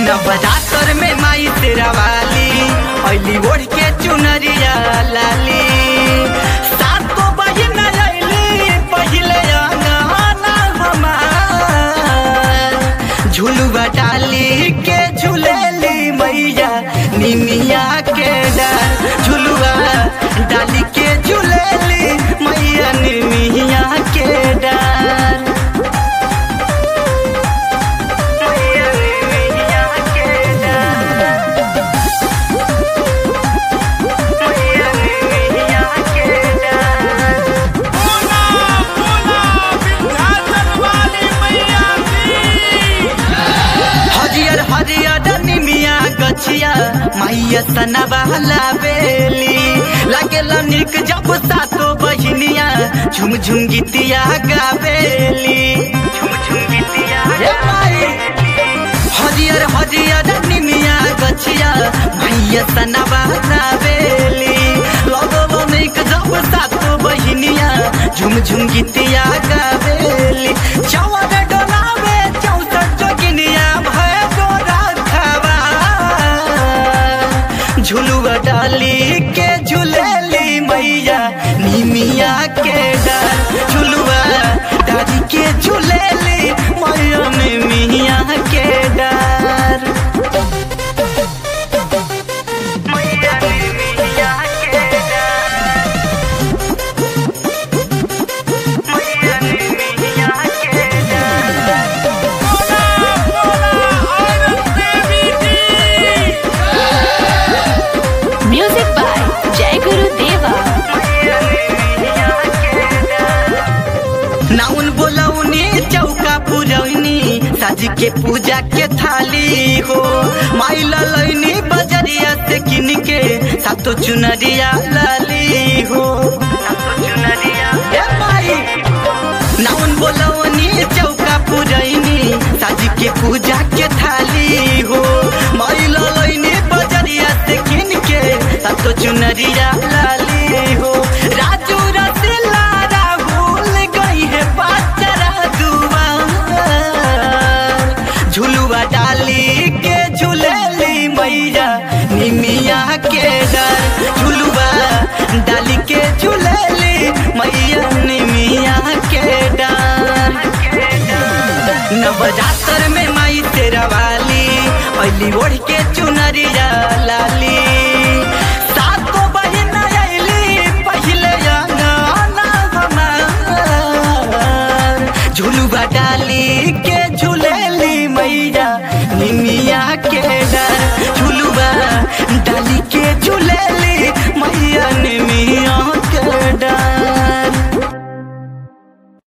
नवरात्र में माई तेरा वाली अली ओढ़ के चुनरिया लाली सातो बहिन अइली पहिले अंगना हमार झुलुआ डाली के झुलेली मैया निमिया के डार झुलुआ डाली के झुलेली मैया निमिया के डार मैया निमिया के डार मैया निमिया के डार बोला बोला विंध्याचल वाली मैया की हरियर हरियर निमिया गछिया मैया सनबा लावेली लागेला निक जब सातो बहिनिया झुम झुम गीतिया गावेली झुम झुम गीतिया हे माई हरियर हरियर निमिया गछिया मैया सनबा लावेली लगो निक जब सातो बहिनिया झुम झुम गीतिया गावेली चवर डोलावे चौसठ जोगिनिया भय गोरा खावा झुलुआ डाली के झुलेली मैया निमिया के डाल झुलुआ डाली के झुलेली मैया निमिया के डाल मैया निमिया के डाल मैया निमिया के डाल बोला बोला औरत देवी की Music by Jai Guru Deva. नाउन बोलौनी चौका पुरौनी साज के पूजा के थाली हो माई ललैनी बजरिया से किन के सातो चुनरिया लाली हो ए माई नाउन बोलौनी चौका पुरैनी साज के पूजा के थाली हो माई ललैनी बजरिया से किन के सातो चुनरिया लाली हो राजू रसिला राहुल गई है पाचरा दुआर झुलुआ डाली के झुलेली मैया निमिया के डर झुलुआ डाली के झुलेली मैया निमिया के डर नवरात्र में माई तेरा वाली अली ओढ़ के चुनरिया लाली सातो बहिन अइली पहिले अंगना हमार झुलुआ डाली के झुलेली मैया निमिया